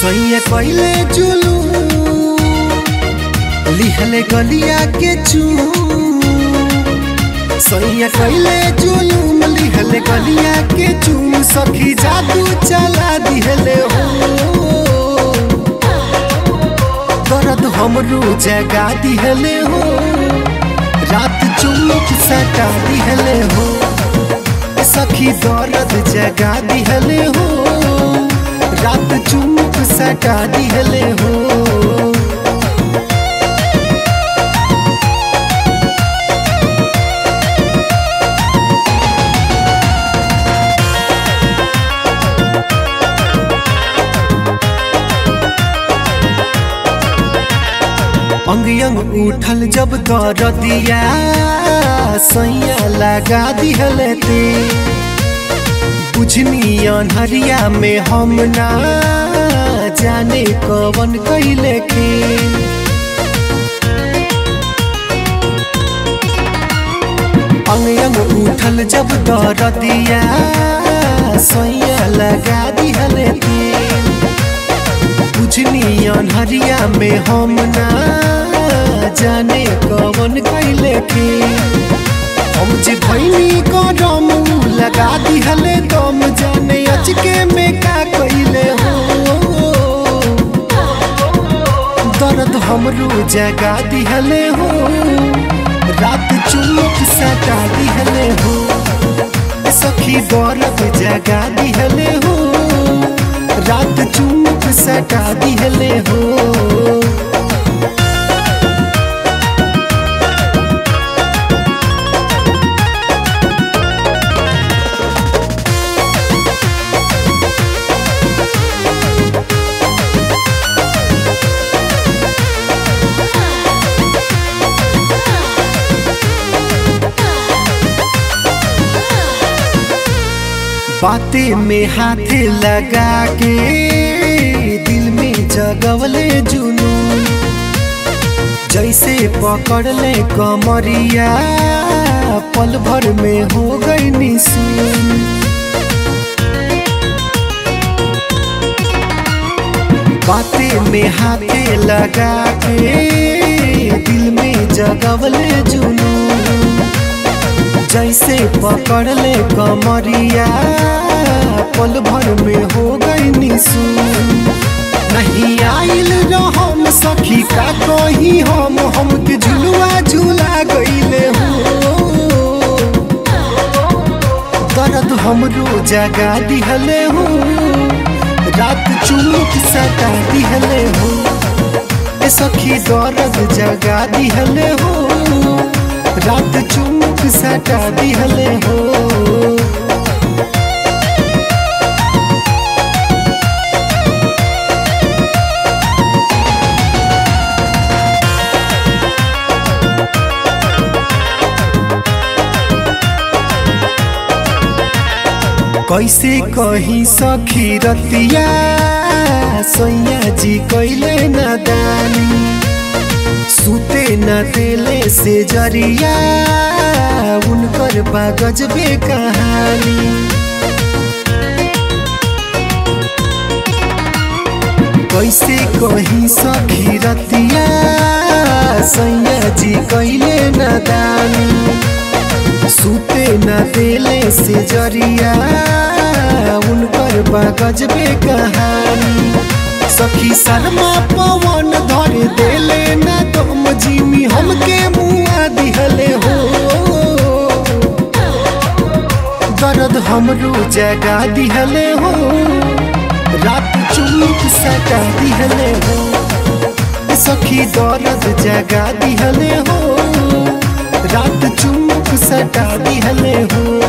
सैया कैले जुलू लिहले गलिया के चू सैया कैले जुलूम लिहले गलिया के चूम सखी जादू चला दिहले हो दर्द हमरो जगा दिहले हो रात चुमुक सटा दिहले हो सखी दर्द जगा दिहले हो रात चुमुक सटा दिहले हो अंग अंग उठल जब दरदिया सैया लगा दिहले ते बुझनी अनहरिया में हम ना जाने कवन कैले के अंग अंग उठल जब दरदिया सैया लगा दिहले ते बुझनी अनहरिया में हम ना जाने कवन कैले के हम जे भैनी करम लगा दिहले दम जाने अचके में का कैले हो दर्द हमरो जगा दिहले हो रात चुमुक सटा दिहले हो सखी दर्द जगा दिहले हो रात चुमुक सटा दिहले हो बातें में हाथ लगा के दिल में जगवले जुनून जैसे पकड़ ले कमरिया पल भर में हो गई निसून बातें में हाथ लगा के दिल में जगवले जुनून जैसे पकड़ ले कमरिया पल भर में हो गई निसून नहीं आइल रहम सखी का कही हम हमके झुलुआ झूला गईले हो दर्द हमरो जगा दिहले हो रात चुमुक सटा दिहले हो ए सखी दर्द जगा दिहले हो रात चुमुक सटा दिहले हो कैसे कही सखी रतिया सैया जी कैले नदानी सुते न देले से जरिया उनकर बागज बे कहानी कैसे कही सखी रतिया सैया जी कैले नदानी सुते न देले से जरिया उनकर बागज बे कहानी सखी शर्मा पवन धर देले न तुम जिमी हमके मुआ दिहले हो दर्द हमरो जगा दिहले हो रात चुमुक सटा दिहले हो सखी दर्द जगा दिहले हो रात चुमुक सटा दिहले हो